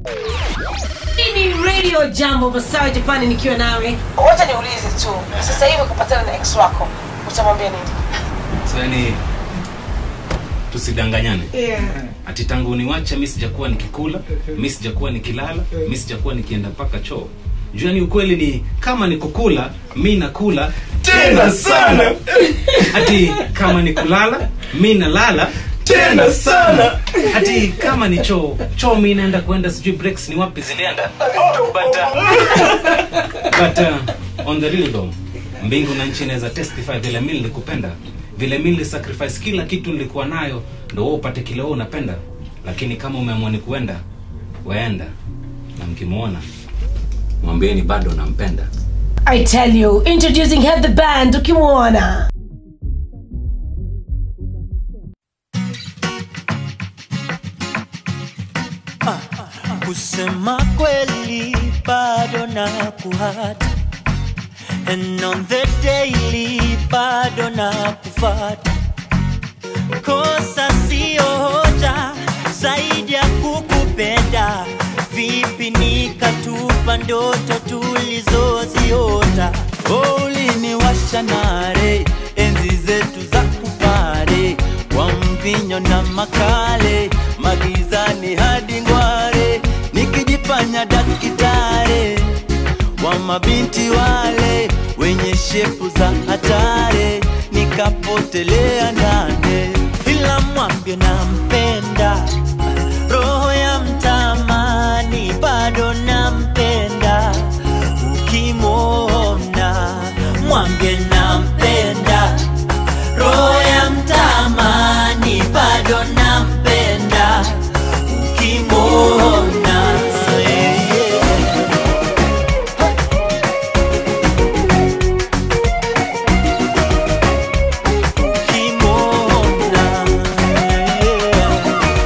Hii ni radio jambo Masawe Japani nikiwa nawe. Wacha niulize tu. Sasa hivi kupatana na ex wako, utamwambia nini? so yani tusidanganyane Yeah. ati tangu niwache mi sijakuwa nikikula mi sijakuwa nikilala mi sijakuwa nikienda mpaka choo juu yani ukweli ni kama ni kukula mi nakula tena sana ati kama ni kulala mi nalala tena sana ati kama ni choo choo mi naenda kuenda sijui breaks ni wapi zilienda but, uh, but uh, on the real though mbingu na nchi inaweza testify vile mi nilikupenda vile mi nilisacrifice kila kitu nilikuwa nayo ndo wewe upate kile wewe unapenda lakini kama umeamua ni kuenda waenda na mkimwona mwambieni bado nampenda I tell you, introducing Head the Band ukimwona. kusema kweli bado na kuhata and on the daily bado na kufata kosa sio hoja zaidi ya kukupenda vipi nikatupa ndoto tulizoziota oh, uliniwasha nare enzi zetu za kupare kwa mvinyo na makale magizani hadi ngware nikijifanya dakitare wa mabinti wale wenye shepu za hatare nikapotelea ndane ila mwambie nampenda roho ya mtamani bado nampenda ukimwona mwambie nampenda roho ya mtamani bado nampenda ukimwona yeah, yeah. ukimwona yeah.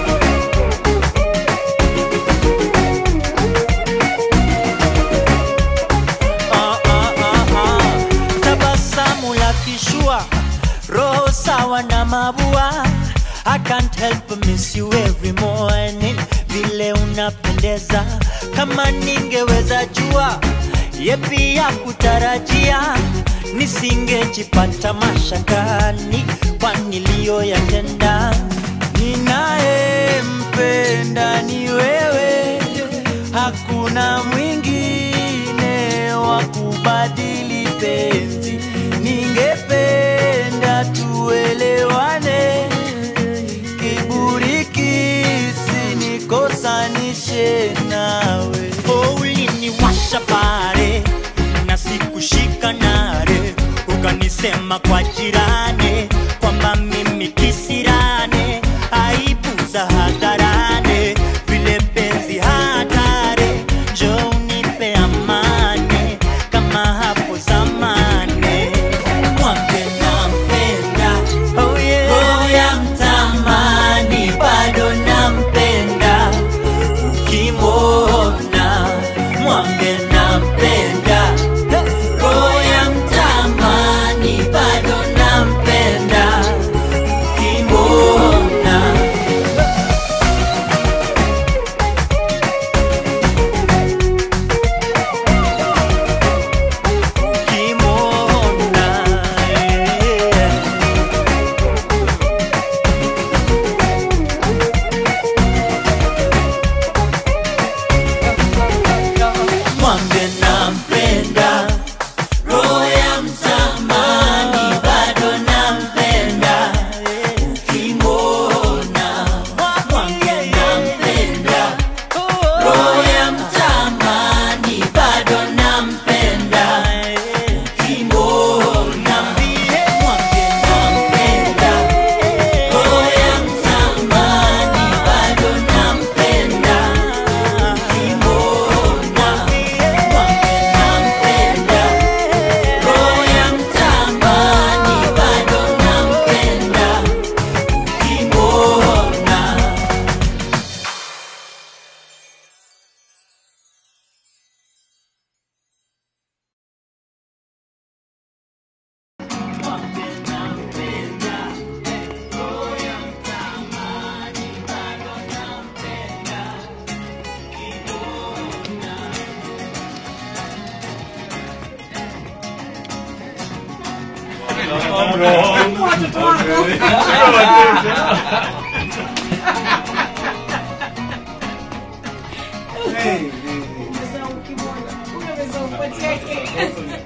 Ah, ah, ah, ah. tabasamu la kishua roho sawa na mabua I can't help but miss you every morning vile unapendeza kama ningeweza jua yepi ya kutarajia nisingejipata mashakani kwa niliyoyatenda ninayempenda ni wewe hakuna mwingine wa kubadili penzi ningependa tuelewane kiburi kisinikosanishe nawe oh, uliniwasha pare na sikushika nare ukanisema kwa jirani kwamba mimi kisirane aibu za hadharane vile penzi hatare njo unipe amani kama hapo zamani mwambe nampenda oh yeah. oh ya mtamani bado nampenda ukimwona mwambe nampenda roho ya mtamani bado nampenda ukimwona watoto wako Sasa ukimwona, huyo amesema upatie yake.